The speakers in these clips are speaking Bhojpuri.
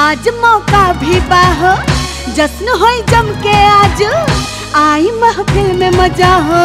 आज मौका भी बाहो जश्न हो जम के आज आई महफिल में मजा हो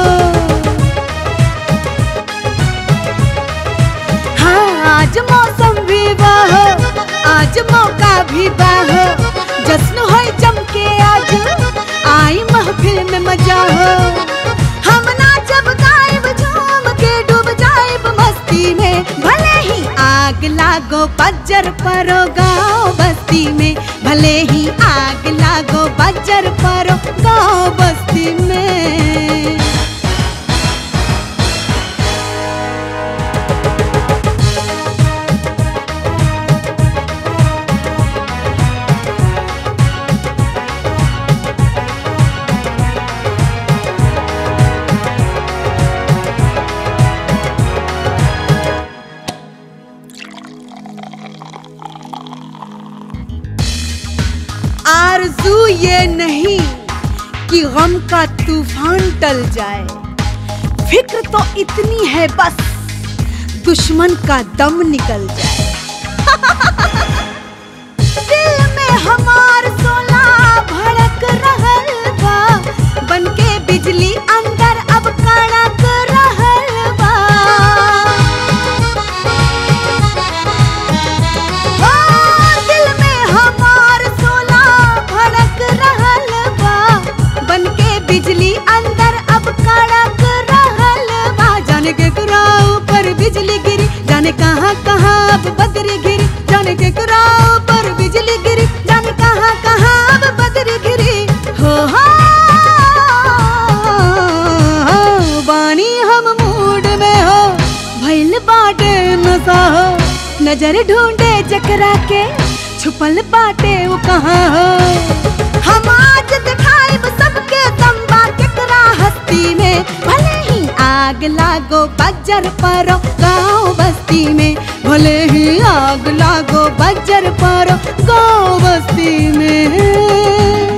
हाँ आज मौसम भी बाहो आज मौका भी बाहो जश्न हो जम के आज आई महफिल में मजा हो हम नाचब गायब झूम के डूब जाएब मस्ती में भले ही आग लागो बज्जर परो गाँव बस्ती में भले ही आग लागो बज्जर परो गाँव बस्ती में आरजू ये नहीं कि गम का तूफान टल जाए फिक्र तो इतनी है बस दुश्मन का दम निकल जाए दिल में हमार सोला भड़क रहल बा बनके बिजली अंदर अब कड़क रहल बा ओ, दिल में हमार सोला भड़क रहल बा बनके बिजली अंदर अब कड़क रहल बा जाने के कुराओ पर बिजली गिरी जाने कहाँ कहाँ अब बदरी गिरी जाने के कुराओ पर बिजली गिरी जाने कहाँ कहाँ अब बदरी गिरी हो हो बानी हम मूड में हो भइल बाटे नशा हो नजर ढूंढे जकरा के छुपल बाटे वो कहाँ हो हम आज दिखाइब सबके तंबा केकरा हस्ती में भले ही आग लागो बज्जर परो गाँव बस्ती में भले ही आग लागो बज्जर परो गाँव बस्ती में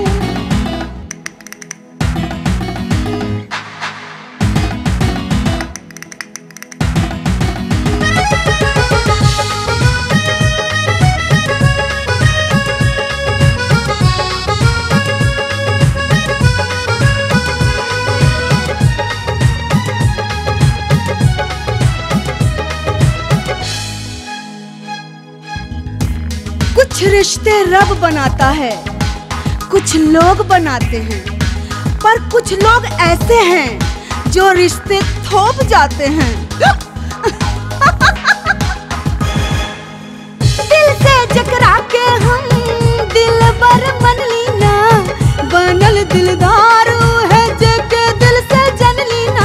कुछ रिश्ते रब बनाता है कुछ लोग बनाते हैं पर कुछ लोग ऐसे हैं जो रिश्ते थोप जाते हैं दिल से जकरा के हम दिल बर मन लीना बनल दिलदार ऊ है जके दिल से जन लीना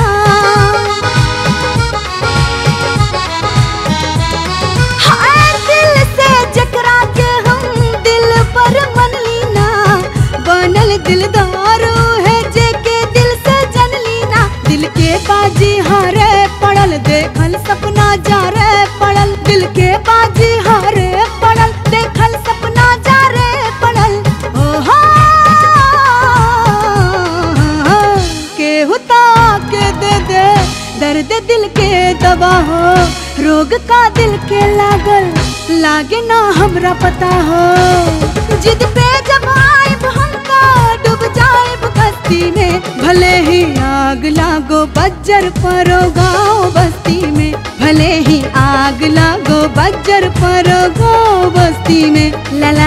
हाय दिल से जकरा के हम दिल पर मन लीना बनल दिलदार है जेके दिल से जन लीना दिल के बाजी हारे पड़ल देखल सपना जा रे पड़ल दिल के बाजी हारे पड़ल देखल सपना जा रे पड़ल ओ हो केहू ता के दे दे दर्द दिल के दवा हो रोग का दिल के लागल लागे ना हमरा पता हो जिद पे जब आइब हमका डूब जाइब कस्ती में भले ही आग लागो बज्जर परो गाँव बस्ती में भले ही आग लागो बज्जर परो गाँव बस्ती में ला ला